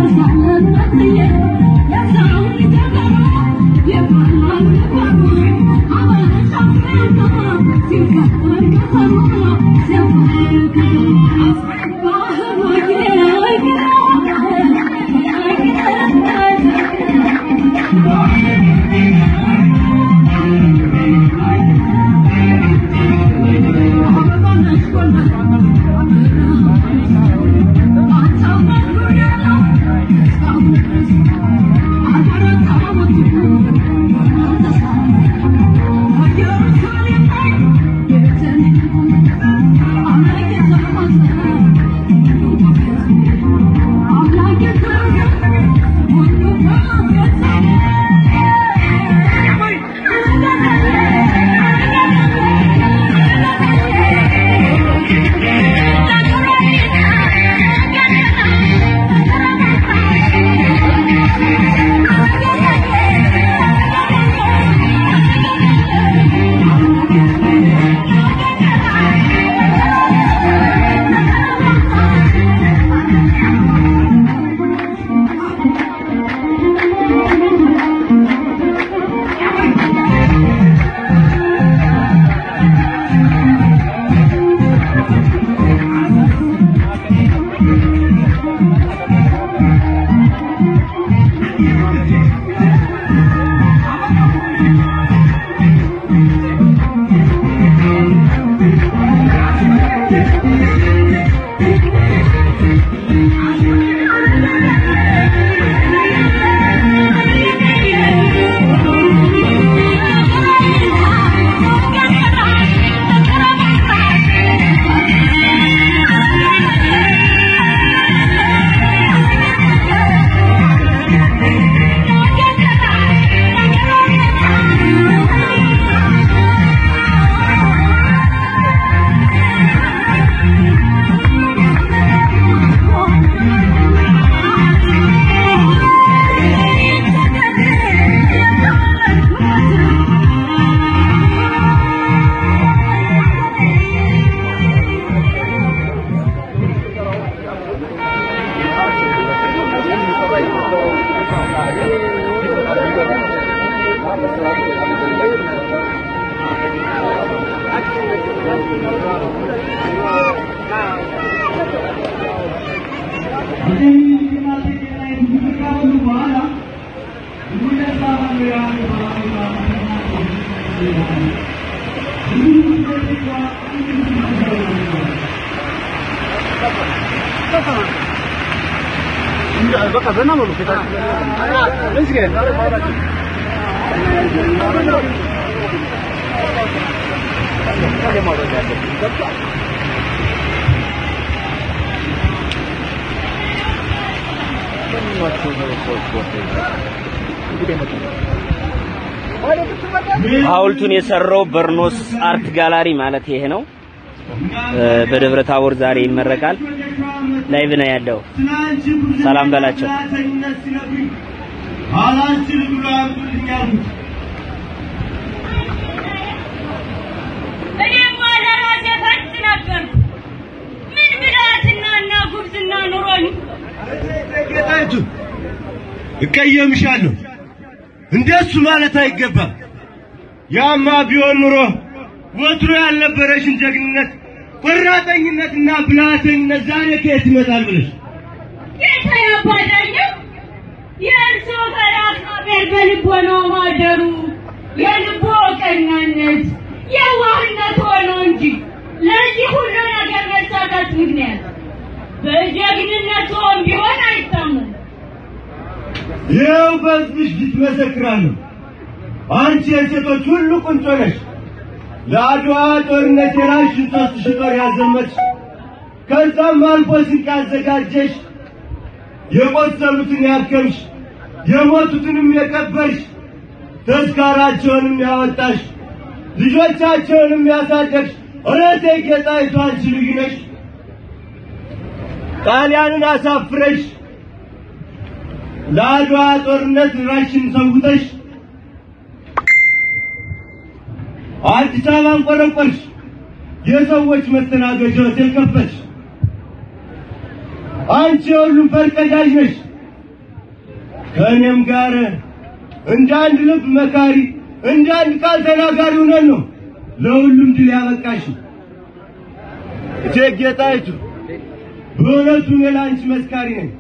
በቃ ዘና በሉ እዚህ ጋር ሐውልቱን የሰራው በርኖስ አርት ጋላሪ ማለት ይሄ ነው። በደብረ ታቦር ዛሬ ይመረቃል። ላይቭ ነው ያለው። ሰላም በላቸው። እኔማ ለራሴ ፈት ነበር። ምን ብልሃትና እና ጉብዝና ኑሮኝ ጌታይቱ እቀየምሻለሁ። እንደሱ ማለት አይገባም። ያማ ቢሆን ኑሮ ወትሮ ያልነበረሽን ጀግንነት፣ ቆራጠኝነትና ብልሃተኝነት ዛሬ ከየት ይመጣል ብለሽ ጌታ ያባዳኝም የእርሶ ፈሪሃ እግዚአብሔር በልቦናው ማደሩ የልቦ ቀናነት የዋህነት ሆኖ እንጂ ለዚህ ሁሉ ነገር መሳካት ምክንያት በጀግንነትዎም ቢሆን አይታመን። ይኸው በሕዝብሽ ፊት መሰክራለሁ። አንቺ የሴቶች ሁሉ ቁንጮ ነሽ። ለአድዋ ጦርነት የራስሽን ሦስት ሺህ ጦር ያዘመትሽ፣ ከዛም አልፎ ስንቅ ያዘጋጀሽ፣ የቆሰሉትን ያከምሽ፣ የሞቱትንም የቀበርሽ፣ ተስካራቸውንም ያወጣሽ፣ ልጆቻቸውንም ያሳደግሽ እውነቴ ጌጣይቱ አንቺ ልዩ ነሽ። ጣሊያንን አሳፍረሽ ለአድዋ ጦርነት ራሽን ሰውተሽ አዲስ አበባን ቆረቆርሽ፣ የሰዎች መስተናገጃ ሆቴል ከፈትሽ። አንቺ የሁሉም ፈርቀዳጅ ነሽ። ከእኔም ጋር እንደ አንድ ልብ መካሪ እንደ አንድ ቃል ተናጋሪ ሆነን ነው ለሁሉም ድል ያበቃሽ እቴጌ ጣይቱ። በእውነቱ እኔ ለአንቺ መስካሪ ነኝ።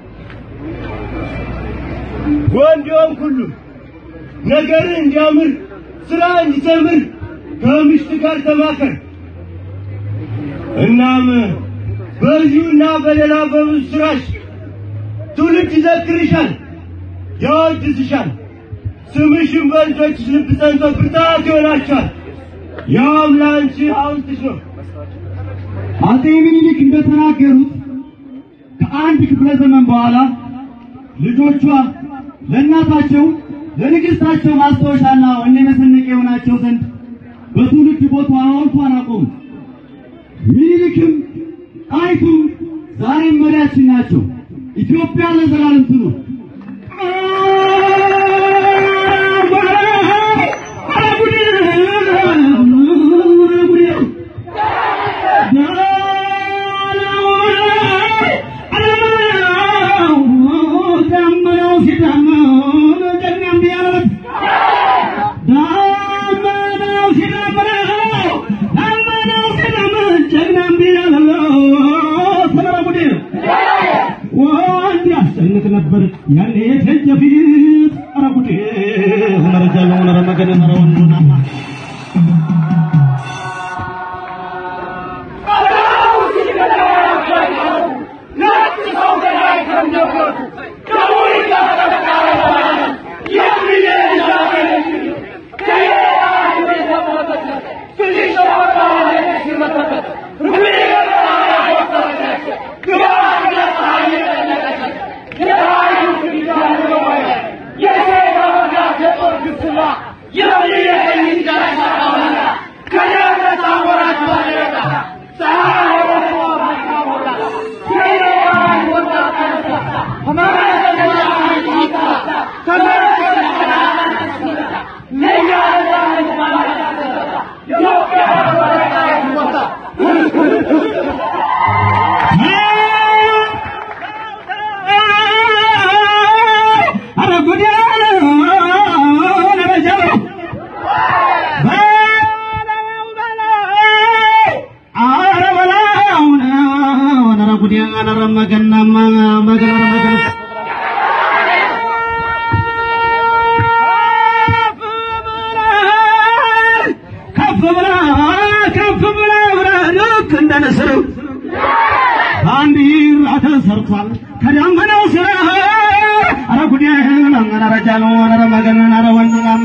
ወንድ የሆንክ ሁሉ ነገርህ እንዲያምር ስራ እንዲሰምር ከምሽት ጋር ተማከር። እናም በዚሁና በሌላ በብዙ ስራሽ ትውልድ ይዘክርሻል፣ ያወድስሻል። ስምሽም በልጆችሽ ልብ ጸንቶ ብርታት ይሆናቸዋል። ያውም ለአንቺ ሐውልትሽ ነው። አጼ ምኒልክ እንደተናገሩት ከአንድ ክፍለ ዘመን በኋላ ልጆቿ ለእናታቸው ለንግሥታቸው ማስታወሻና ወኔ መሰነቂያ የሆናቸው ዘንድ በትውልድ ቦታ ሐውልቷን አቆሙ። ምኒልክም ጣይቱም ዛሬም መሪያችን ናቸው። ኢትዮጵያ ለዘላለም ትኑር። ያስጨንቅ ነበር ያኔ የተጀ ፊት ኧረ ጉዴ መረጃለሁ ኧረ መገነ ኧረ ወንዱና ኧረ ጉዴ ኧረ ጀሮ ኧረ በላው ኧረ ጉዴ ኧረ መገናማ መገን ኧረ መገን ከፍ ብላ ከፍ ብላ ብላ ልክ እንደ ንስር ባንዲራ ተሰርቷል ከዳመናው ስር ኧረ ጉዴ ኧረ ጃሎ ኧረ መገን ኧረ ወንድናማ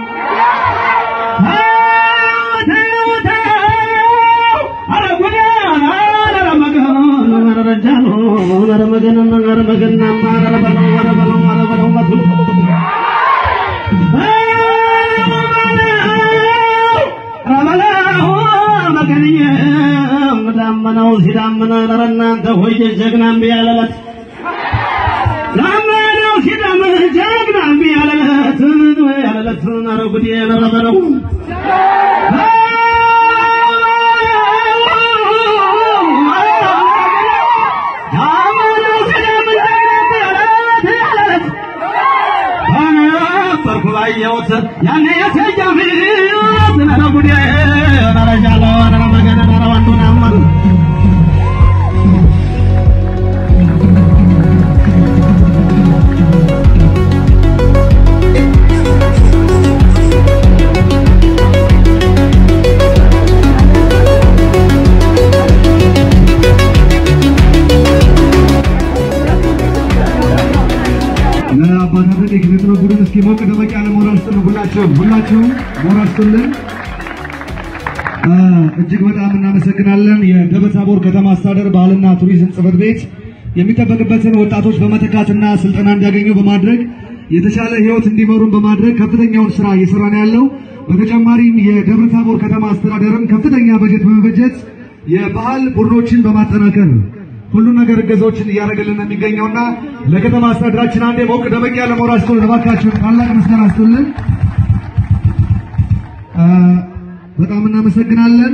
ኧረ ጉዴ ኧረ መገን ኧረ ጃሎ ኧረ መገን ኧረ መገናማ ኧረ በለው ኧረ በለው ኧረ በለው መቱ ዳመናው ሲዳመና ኧረ እናንተ ሆይ ጀግና እምቢ ያለለት ዳመናው ሲዳመና ጀግና እምቢ ያለለት ያለለት ኧረ ጉዴ ኧረ በለው ዳመናው ሲዳመና ጀግና እምቢ ያለለት ነበርኩ ባየሁት ያኔ የተጀምር ኧረ ጉዴ ኧረ ጃሎ ኧረ መገን ኧረ ወንዱን አመን ለአባታችን የኪነ ጥበብ ቡድን እስኪ ሞቅ ደመቅ ያለ ሞራል ስጡን። ሁላችሁም ሁላችሁም ሞራል ስጡልን። አ፣ እጅግ በጣም እናመሰግናለን። የደብረ ታቦር ከተማ አስተዳደር ባህልና ቱሪዝም ጽሕፈት ቤት የሚጠበቅበትን ወጣቶች በመተካትና ስልጠና እንዲያገኙ በማድረግ የተሻለ ሕይወት እንዲመሩን በማድረግ ከፍተኛውን ስራ እየሰራ ነው ያለው። በተጨማሪም የደብረ ታቦር ከተማ አስተዳደርም ከፍተኛ በጀት በመበጀት የባህል ቡድኖችን በማጠናከር ሁሉ ነገር እገዛዎችን እያደረገልን ነው የሚገኘውና ለከተማ አስተዳደራችን አንዴ ሞቅ ደመቅ ያለ ሞራል ስጡልን እባካችሁን፣ ታላቅ ምስጋና ስጡልን። አ፣ በጣም እናመሰግናለን።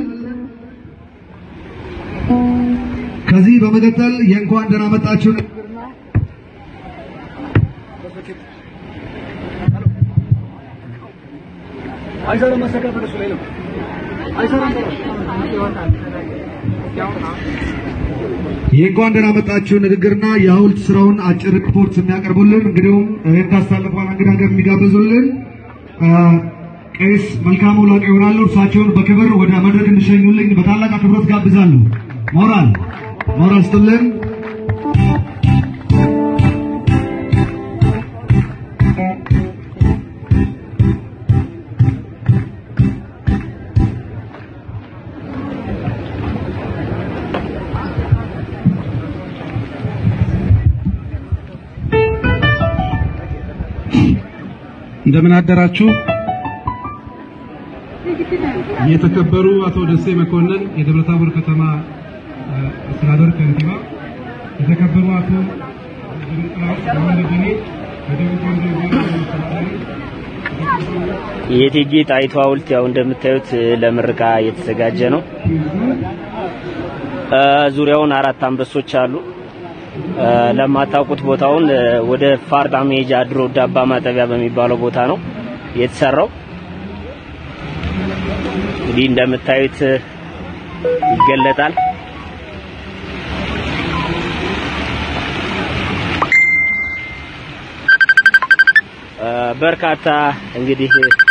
ከዚህ በመቀጠል የእንኳን ደህና መጣችሁ የእንኳን ደህና መጣችሁ ንግግርና የሐውልት ስራውን አጭር ሪፖርት የሚያቀርቡልን እንግዲሁም ይህን ካስተላለፈን እንግዳ ጋር የሚጋበዙልን ቄስ መልካሙ ላቀ ይሆናሉ። እርሳቸውን በክብር ወደ መድረክ እንዲሸኙልኝ በታላቅ አክብሮት ጋብዛለሁ። ሞራል ሞራል ስጥልን። እንደምን አደራችሁ። የተከበሩ አቶ ደሴ መኮንን የደብረ ታቦር ከተማ አስተዳደር ከንቲባ፣ የተከበሩ አቶ ወንደገኔ የደቡብ ጎንደር ዞን አስተዳዳሪ፣ የእቴጌ ጣይቱ ሐውልት ያው እንደምታዩት ለምርቃ እየተዘጋጀ ነው። እ ዙሪያውን አራት አንበሶች አሉ። እ ለማታውቁት ቦታውን እ ወደ ፋርጣ መሄጃ ድሮ ዳባ ማጠቢያ በሚባለው ቦታ ነው የተሰራው። እንግዲህ እንደምታዩት እ ይገለጣል። እ በርካታ እንግዲህ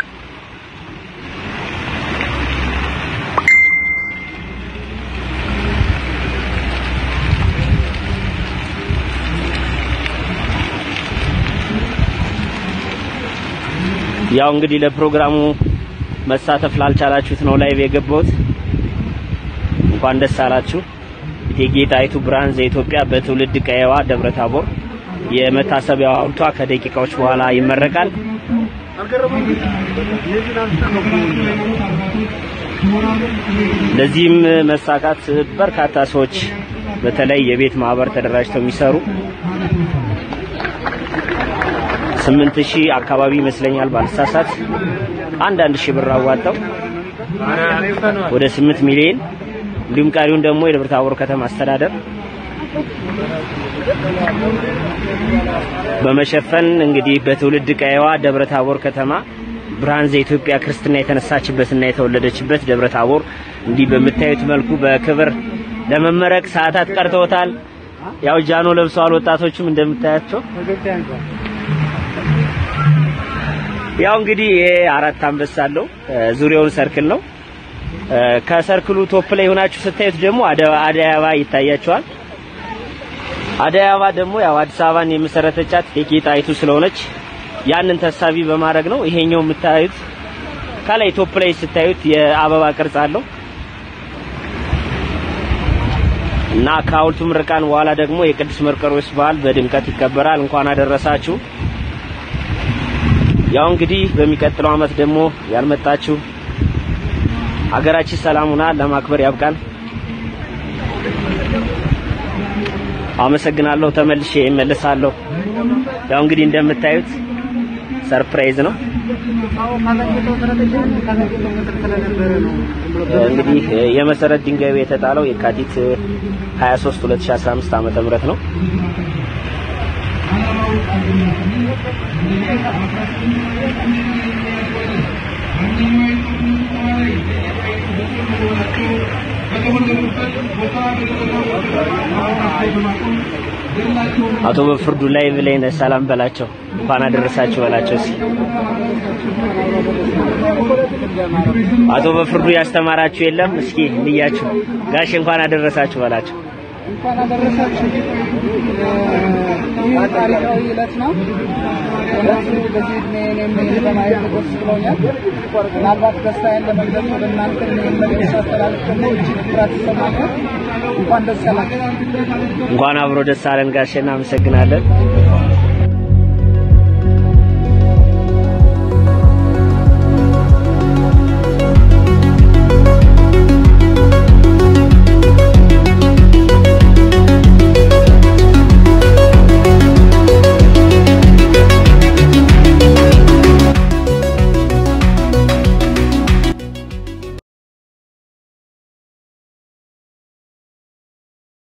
ያው እንግዲህ ለፕሮግራሙ መሳተፍ ላልቻላችሁት ነው ላይቭ የገባሁት። እንኳን ደስ አላችሁ። እቴጌ ጣይቱ ብርሃን ዘኢትዮጵያ በትውልድ ቀየዋ ደብረ ታቦር የመታሰቢያ ሐውልቷ ከደቂቃዎች በኋላ ይመረቃል። ለዚህም መሳካት በርካታ ሰዎች በተለይ የቤት ማህበር ተደራጅተው የሚሰሩ ስምንት ሺህ አካባቢ ይመስለኛል ባልሳሳት አንዳንድ ሺህ ብር አዋጣው ወደ ስምንት ሚሊዮን እንዲሁም ቀሪውን ደግሞ የደብረ ታቦር ከተማ አስተዳደር በመሸፈን እንግዲህ በትውልድ ቀየዋ ደብረ ታቦር ከተማ ብርሃን ዘኢትዮጵያ ክርስትና የተነሳችበትና የተወለደችበት ደብረ ታቦር እንዲህ በምታዩት መልኩ በክብር ለመመረቅ ሰዓታት ቀርተውታል። ያው ጃኖ ለብሰዋል ወጣቶቹም እንደምታያቸው። ያው እንግዲህ ይሄ አራት አንበሳ አለው። ዙሪያውን ሰርክል ነው። ከሰርክሉ ቶፕ ላይ ሆናችሁ ስታዩት ደግሞ አደይ አበባ ይታያቸዋል። አደይ አበባ ደግሞ ያው አዲስ አበባን የመሰረተቻት እቴጌ ጣይቱ ስለሆነች ያንን ታሳቢ በማድረግ ነው። ይሄኛው የምታዩት ከላይ ቶፕ ላይ ስታዩት የአበባ ቅርጽ አለው እና ከሐውልቱ ምርቃን በኋላ ደግሞ የቅዱስ መርቆሬዎስ በዓል በድምቀት ይከበራል። እንኳን አደረሳችሁ። ያው እንግዲህ በሚቀጥለው ዓመት ደግሞ ያልመጣችሁ ሀገራችን ሰላም ሆና ለማክበር ያብቃን። አመሰግናለሁ። ተመልሼ እመለሳለሁ። ያው እንግዲህ እንደምታዩት ሰርፕራይዝ ነው። እንግዲህ የመሰረት ድንጋዩ የተጣለው የካቲት 23 2015 ዓመተ ምህረት ነው። አቶ በፍርዱ ላይቭ ላይ ነህ። ሰላም በላቸው፣ እንኳን አደረሳችሁ በላቸው። እስኪ አቶ በፍርዱ ያስተማራችሁ የለም? እስኪ እንያችሁ ጋሽ እንኳን አደረሳችሁ በላቸው። እንኳን አደረሳችሁ። ይህ ታሪካዊ ዕለት ነው። እውነት በዚህ እድሜ እኔም ይህን በማየት ደስ ብሎኛል። ምናልባት ደስታዬን ለመግለጽ ወደ እናንተ ይህን መልዕክት ሳስተላልፍ ደግሞ እጅግ ኩራት ይሰማኛል። እንኳን ደስ ያላችሁ። እንኳን አብሮ ደስ አለን ጋሼ፣ እናመሰግናለን።